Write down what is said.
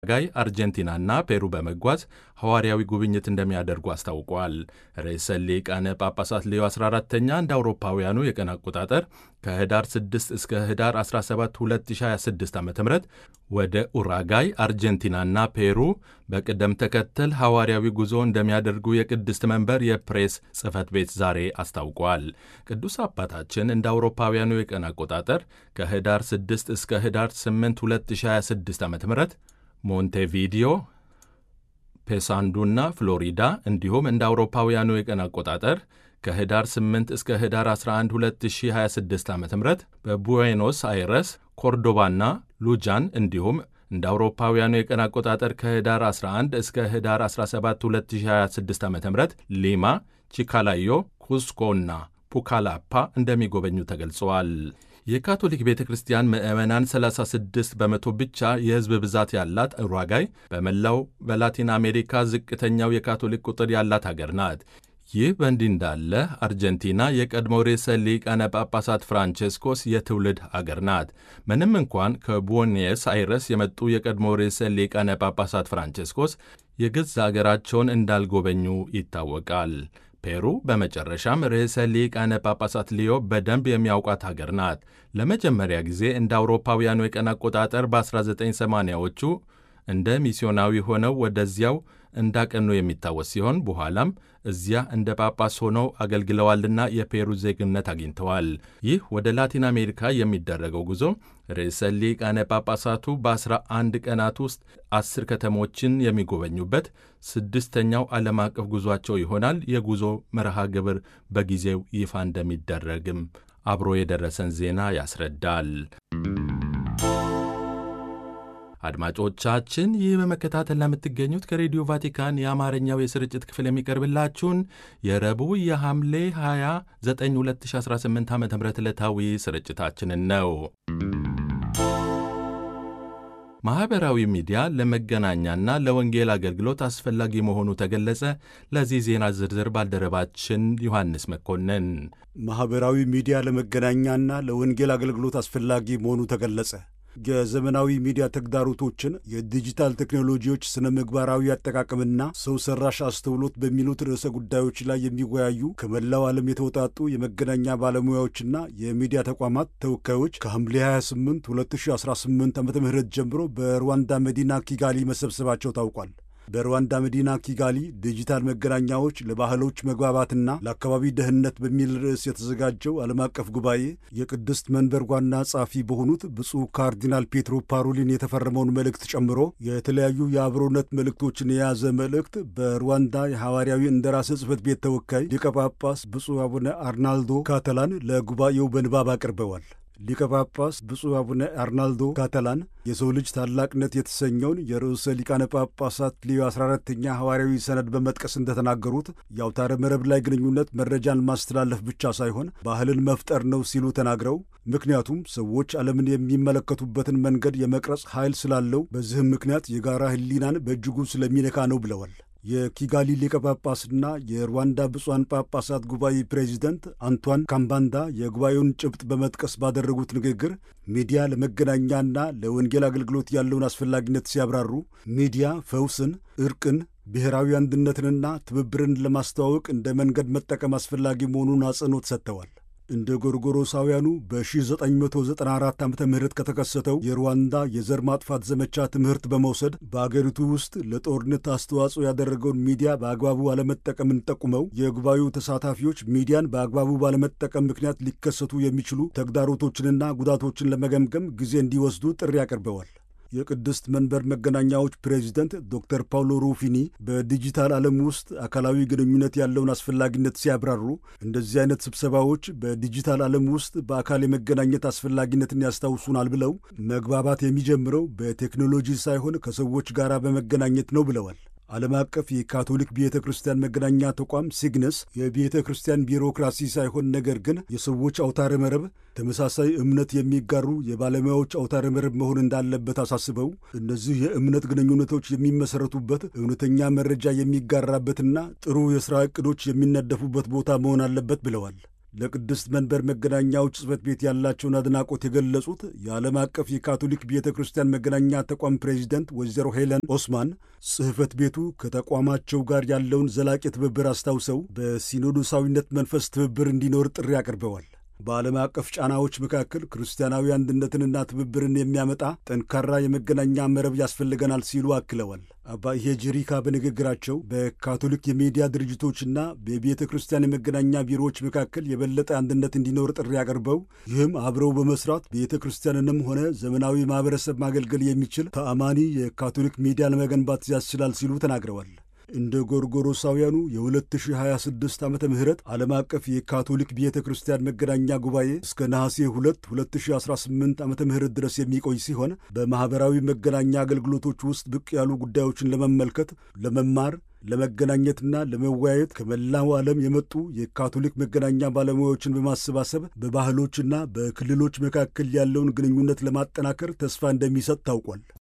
ጋይ አርጀንቲናና ፔሩ በመጓዝ ሐዋርያዊ ጉብኝት እንደሚያደርጉ አስታውቋል። ርዕሰ ሊቃነ ጳጳሳት ሌዮ 14ተኛ እንደ አውሮፓውያኑ የቀን አቆጣጠር ከህዳር 6 እስከ ህዳር 17 2026 ዓ ም ወደ ኡራጋይ፣ አርጀንቲናና ፔሩ በቅደም ተከተል ሐዋርያዊ ጉዞ እንደሚያደርጉ የቅድስት መንበር የፕሬስ ጽሕፈት ቤት ዛሬ አስታውቋል። ቅዱስ አባታችን እንደ አውሮፓውያኑ የቀን አቆጣጠር ከህዳር 6 እስከ ህዳር 8 2026 ዓ ም ሞንቴቪዲዮ፣ ፔሳንዱና ፍሎሪዳ እንዲሁም እንደ አውሮፓውያኑ የቀን አቆጣጠር ከህዳር 8 እስከ ህዳር 11 2026 ዓ ም በቡዌኖስ አይረስ፣ ኮርዶባና ሉጃን እንዲሁም እንደ አውሮፓውያኑ የቀን አቆጣጠር ከህዳር 11 እስከ ህዳር 17 2026 ዓ ም ሊማ፣ ቺካላዮ፣ ኩስኮና ፑካላፓ እንደሚጎበኙ ተገልጸዋል። የካቶሊክ ቤተ ክርስቲያን ምዕመናን 36 በመቶ ብቻ የሕዝብ ብዛት ያላት ኡሩጓይ በመላው በላቲን አሜሪካ ዝቅተኛው የካቶሊክ ቁጥር ያላት አገር ናት። ይህ በእንዲህ እንዳለ አርጀንቲና የቀድሞ ርዕሰ ሊቃነ ጳጳሳት ፍራንቼስኮስ የትውልድ አገር ናት። ምንም እንኳን ከቡዌኖስ አይረስ የመጡ የቀድሞ ርዕሰ ሊቃነ ጳጳሳት ፍራንቼስኮስ የገዛ አገራቸውን እንዳልጎበኙ ይታወቃል። ፔሩ በመጨረሻም ርዕሰ ሊቃነ ጳጳሳት ሊዮ በደንብ የሚያውቋት ሀገር ናት። ለመጀመሪያ ጊዜ እንደ አውሮፓውያኑ የቀን አቆጣጠር በ1980ዎቹ እንደ ሚስዮናዊ ሆነው ወደዚያው እንዳቀኑ የሚታወስ ሲሆን በኋላም እዚያ እንደ ጳጳስ ሆነው አገልግለዋልና የፔሩ ዜግነት አግኝተዋል። ይህ ወደ ላቲን አሜሪካ የሚደረገው ጉዞ ርዕሰ ሊቃነ ጳጳሳቱ በ11 ቀናት ውስጥ አስር ከተሞችን የሚጎበኙበት ስድስተኛው ዓለም አቀፍ ጉዟቸው ይሆናል። የጉዞ መርሃ ግብር በጊዜው ይፋ እንደሚደረግም አብሮ የደረሰን ዜና ያስረዳል። አድማጮቻችን ይህ በመከታተል ለምትገኙት ከሬዲዮ ቫቲካን የአማርኛው የስርጭት ክፍል የሚቀርብላችሁን የረቡዕ የሐምሌ 29 2018 ዓ ም ዕለታዊ ስርጭታችንን ነው። ማኅበራዊ ሚዲያ ለመገናኛና ለወንጌል አገልግሎት አስፈላጊ መሆኑ ተገለጸ። ለዚህ ዜና ዝርዝር ባልደረባችን ዮሐንስ መኮንን። ማኅበራዊ ሚዲያ ለመገናኛና ለወንጌል አገልግሎት አስፈላጊ መሆኑ ተገለጸ። የዘመናዊ ሚዲያ ተግዳሮቶችን፣ የዲጂታል ቴክኖሎጂዎች ስነ ምግባራዊ አጠቃቀምና ሰው ሰራሽ አስተውሎት በሚሉት ርዕሰ ጉዳዮች ላይ የሚወያዩ ከመላው ዓለም የተውጣጡ የመገናኛ ባለሙያዎችና የሚዲያ ተቋማት ተወካዮች ከሐምሌ 28 2018 ዓ ም ጀምሮ በሩዋንዳ መዲና ኪጋሊ መሰብሰባቸው ታውቋል። በሩዋንዳ መዲና ኪጋሊ ዲጂታል መገናኛዎች ለባህሎች መግባባትና ለአካባቢ ደህንነት በሚል ርዕስ የተዘጋጀው ዓለም አቀፍ ጉባኤ የቅድስት መንበር ዋና ጸሐፊ በሆኑት ብፁዕ ካርዲናል ፔትሮ ፓሮሊን የተፈረመውን መልእክት ጨምሮ የተለያዩ የአብሮነት መልእክቶችን የያዘ መልእክት በሩዋንዳ የሐዋርያዊ እንደራሴ ጽሕፈት ቤት ተወካይ ሊቀ ጳጳስ ብፁዕ አቡነ አርናልዶ ካተላን ለጉባኤው በንባብ አቅርበዋል። ሊቀ ጳጳስ ብፁዕ አቡነ አርናልዶ ካተላን የሰው ልጅ ታላቅነት የተሰኘውን የርዕሰ ሊቃነ ጳጳሳት ሊዮ 14ተኛ ሐዋርያዊ ሰነድ በመጥቀስ እንደተናገሩት የአውታረ መረብ ላይ ግንኙነት መረጃን ማስተላለፍ ብቻ ሳይሆን ባህልን መፍጠር ነው ሲሉ ተናግረው ምክንያቱም ሰዎች ዓለምን የሚመለከቱበትን መንገድ የመቅረጽ ኃይል ስላለው በዚህም ምክንያት የጋራ ሕሊናን በእጅጉ ስለሚነካ ነው ብለዋል። የኪጋሊ ሊቀ ጳጳስና የሩዋንዳ ብፁዓን ጳጳሳት ጉባኤ ፕሬዚደንት አንቷን ካምባንዳ የጉባኤውን ጭብጥ በመጥቀስ ባደረጉት ንግግር ሚዲያ ለመገናኛና ለወንጌል አገልግሎት ያለውን አስፈላጊነት ሲያብራሩ ሚዲያ ፈውስን፣ እርቅን፣ ብሔራዊ አንድነትንና ትብብርን ለማስተዋወቅ እንደ መንገድ መጠቀም አስፈላጊ መሆኑን አጽንኦት ሰጥተዋል። እንደ ጎርጎሮሳውያኑ በ1994 ዓ ም ከተከሰተው የሩዋንዳ የዘር ማጥፋት ዘመቻ ትምህርት በመውሰድ በአገሪቱ ውስጥ ለጦርነት አስተዋጽኦ ያደረገውን ሚዲያ በአግባቡ አለመጠቀምን ጠቁመው የጉባኤው ተሳታፊዎች ሚዲያን በአግባቡ ባለመጠቀም ምክንያት ሊከሰቱ የሚችሉ ተግዳሮቶችንና ጉዳቶችን ለመገምገም ጊዜ እንዲወስዱ ጥሪ አቅርበዋል። የቅድስት መንበር መገናኛዎች ፕሬዚደንት ዶክተር ፓውሎ ሩፊኒ በዲጂታል ዓለም ውስጥ አካላዊ ግንኙነት ያለውን አስፈላጊነት ሲያብራሩ እንደዚህ አይነት ስብሰባዎች በዲጂታል ዓለም ውስጥ በአካል የመገናኘት አስፈላጊነትን ያስታውሱናል ብለው መግባባት የሚጀምረው በቴክኖሎጂ ሳይሆን ከሰዎች ጋር በመገናኘት ነው ብለዋል። ዓለም አቀፍ የካቶሊክ ቤተ ክርስቲያን መገናኛ ተቋም ሲግነስ የቤተ ክርስቲያን ቢሮክራሲ ሳይሆን ነገር ግን የሰዎች አውታረ መረብ ተመሳሳይ እምነት የሚጋሩ የባለሙያዎች አውታረ መረብ መሆን እንዳለበት አሳስበው እነዚህ የእምነት ግንኙነቶች የሚመሰረቱበት እውነተኛ መረጃ የሚጋራበትና ጥሩ የሥራ ዕቅዶች የሚነደፉበት ቦታ መሆን አለበት ብለዋል። ለቅድስት መንበር መገናኛዎች ጽሕፈት ቤት ያላቸውን አድናቆት የገለጹት የዓለም አቀፍ የካቶሊክ ቤተ ክርስቲያን መገናኛ ተቋም ፕሬዚደንት ወይዘሮ ሄለን ኦስማን ጽሕፈት ቤቱ ከተቋማቸው ጋር ያለውን ዘላቂ ትብብር አስታውሰው በሲኖዶሳዊነት መንፈስ ትብብር እንዲኖር ጥሪ አቅርበዋል። በዓለም አቀፍ ጫናዎች መካከል ክርስቲያናዊ አንድነትንና ትብብርን የሚያመጣ ጠንካራ የመገናኛ መረብ ያስፈልገናል ሲሉ አክለዋል። አባ ኢሄጅሪካ በንግግራቸው በካቶሊክ የሚዲያ ድርጅቶችና በቤተ ክርስቲያን የመገናኛ ቢሮዎች መካከል የበለጠ አንድነት እንዲኖር ጥሪ አቅርበው ይህም አብረው በመስራት ቤተ ክርስቲያንንም ሆነ ዘመናዊ ማኅበረሰብ ማገልገል የሚችል ተአማኒ የካቶሊክ ሚዲያ ለመገንባት ያስችላል ሲሉ ተናግረዋል። እንደ ጎርጎሮሳውያኑ የ2026 ዓመተ ምህረት ዓለም አቀፍ የካቶሊክ ቤተ ክርስቲያን መገናኛ ጉባኤ እስከ ነሐሴ 2 2018 ዓመተ ምህረት ድረስ የሚቆይ ሲሆን በማኅበራዊ መገናኛ አገልግሎቶች ውስጥ ብቅ ያሉ ጉዳዮችን ለመመልከት፣ ለመማር ለመገናኘትና ለመወያየት ከመላው ዓለም የመጡ የካቶሊክ መገናኛ ባለሙያዎችን በማሰባሰብ በባህሎችና በክልሎች መካከል ያለውን ግንኙነት ለማጠናከር ተስፋ እንደሚሰጥ ታውቋል።